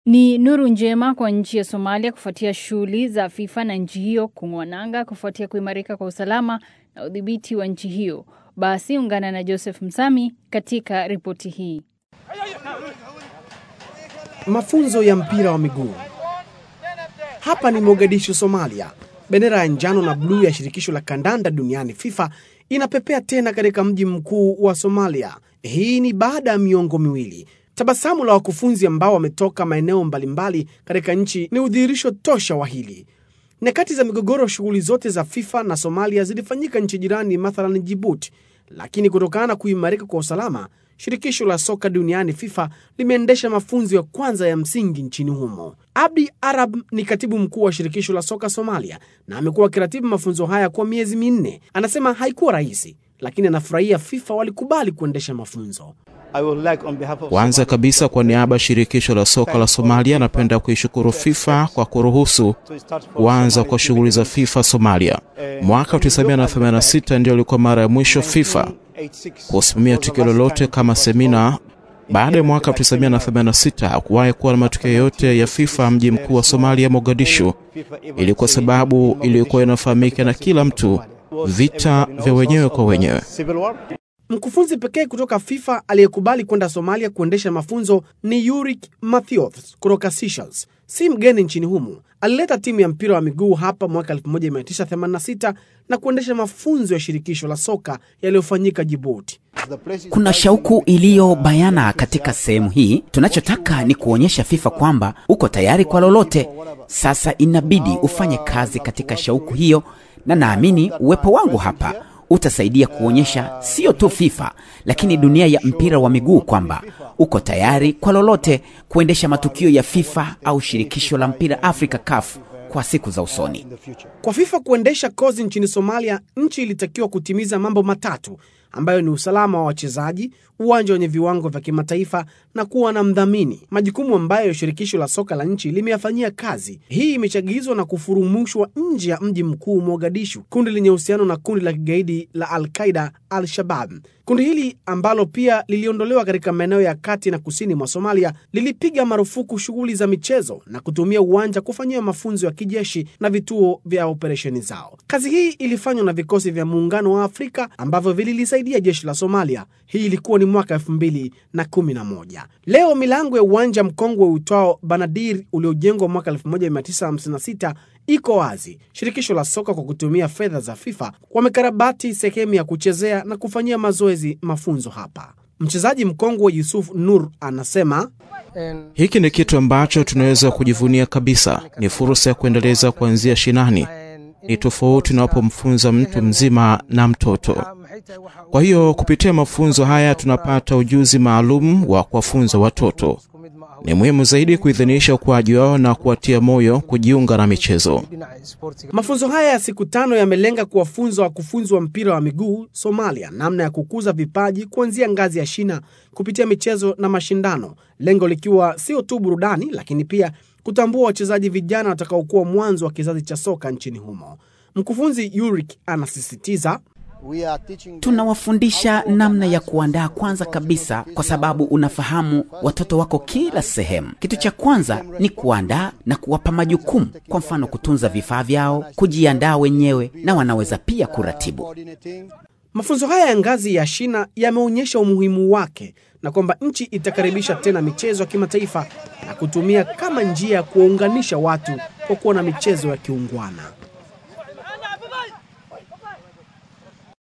Ni nuru njema kwa nchi ya Somalia kufuatia shughuli za FIFA na nchi hiyo kung'oa nanga kufuatia kuimarika kwa usalama na udhibiti wa nchi hiyo. Basi ungana na Joseph Msami katika ripoti hii. Mafunzo ya mpira wa miguu. Hapa ni Mogadishu, Somalia. Bendera ya njano na bluu ya shirikisho la kandanda duniani FIFA inapepea tena katika mji mkuu wa Somalia. Hii ni baada ya miongo miwili. Tabasamu la wakufunzi ambao wametoka maeneo mbalimbali katika nchi ni udhihirisho tosha wa hili. Nyakati za migogoro, shughuli zote za FIFA na Somalia zilifanyika nchi jirani, mathalan Jibuti, lakini kutokana na kuimarika kwa usalama, shirikisho la soka duniani FIFA limeendesha mafunzo ya kwanza ya msingi nchini humo. Abdi Arab ni katibu mkuu wa shirikisho la soka Somalia na amekuwa akiratibu mafunzo haya kwa miezi minne. Anasema haikuwa rahisi, lakini anafurahia FIFA walikubali kuendesha mafunzo. Kwanza kabisa kwa niaba ya shirikisho la soka la Somalia, napenda kuishukuru FIFA kwa kuruhusu kuanza kwa shughuli za FIFA Somalia. Mwaka 1986 ndio ilikuwa mara ya mwisho FIFA kusimamia tukio lolote kama semina. Baada ya mwaka 1986 hakuwahi kuwa na matukio yote ya FIFA mji mkuu wa Somalia, Mogadishu. Ilikuwa sababu iliyokuwa inafahamika na kila mtu, vita vya wenyewe kwa wenyewe. Mkufunzi pekee kutoka FIFA aliyekubali kwenda Somalia kuendesha mafunzo ni Yurik Mathios kutoka Seychelles. Si mgeni nchini humo. Alileta timu ya mpira wa miguu hapa mwaka 1986 na kuendesha mafunzo ya shirikisho la soka yaliyofanyika Djibouti. Kuna shauku iliyo bayana katika sehemu hii. Tunachotaka ni kuonyesha FIFA kwamba uko tayari kwa lolote. Sasa inabidi ufanye kazi katika shauku hiyo, na naamini uwepo wangu hapa utasaidia kuonyesha sio tu FIFA lakini dunia ya mpira wa miguu kwamba uko tayari kwa lolote kuendesha matukio ya FIFA au shirikisho la mpira Afrika CAF kwa siku za usoni. Kwa FIFA kuendesha kozi nchini Somalia, nchi ilitakiwa kutimiza mambo matatu ambayo ni usalama wa wachezaji, uwanja wenye viwango vya kimataifa na kuwa na mdhamini, majukumu ambayo shirikisho la soka la nchi limeyafanyia kazi. Hii imechagizwa na kufurumushwa nje ya mji mkuu Mogadishu, kundi lenye uhusiano na kundi la kigaidi la Al-Qaida Al-Shabab. Kundi hili ambalo pia liliondolewa katika maeneo ya kati na kusini mwa Somalia lilipiga marufuku shughuli za michezo na kutumia uwanja kufanyia mafunzo ya kijeshi na vituo vya operesheni zao. Kazi hii ilifanywa na vikosi vya Muungano wa Afrika ambavyo vililisaidia jeshi la Somalia. Hii ilikuwa ni mwaka elfu mbili na kumi na moja. Leo milango ya uwanja mkongwe uitwao Banadir uliojengwa mwaka 1956 iko wazi. Shirikisho la soka kwa kutumia fedha za FIFA wamekarabati sehemu ya kuchezea na kufanyia mazoezi mafunzo hapa. Mchezaji mkongwe Yusuf Nur anasema hiki ni kitu ambacho tunaweza kujivunia kabisa. Ni fursa ya kuendeleza kuanzia shinani. Ni tofauti unapomfunza mtu mzima na mtoto. Kwa hiyo kupitia mafunzo haya tunapata ujuzi maalum wa kuwafunza watoto. Ni muhimu zaidi kuidhinisha ukuaji wao na kuwatia moyo kujiunga na michezo. Mafunzo haya ya siku tano yamelenga kuwafunza wakufunzi wa mpira wa miguu Somalia namna ya kukuza vipaji kuanzia ngazi ya shina kupitia michezo na mashindano, lengo likiwa sio tu burudani, lakini pia kutambua wachezaji vijana watakaokuwa mwanzo wa kizazi cha soka nchini humo. Mkufunzi Yurik anasisitiza Tunawafundisha namna ya kuandaa kwanza kabisa, kwa sababu unafahamu watoto wako kila sehemu. Kitu cha kwanza ni kuandaa na kuwapa majukumu, kwa mfano kutunza vifaa vyao, kujiandaa wenyewe, na wanaweza pia kuratibu. Mafunzo haya ya ngazi ya shina yameonyesha umuhimu wake na kwamba nchi itakaribisha tena michezo ya kimataifa na kutumia kama njia ya kuwaunganisha watu kwa kuwa na michezo ya kiungwana.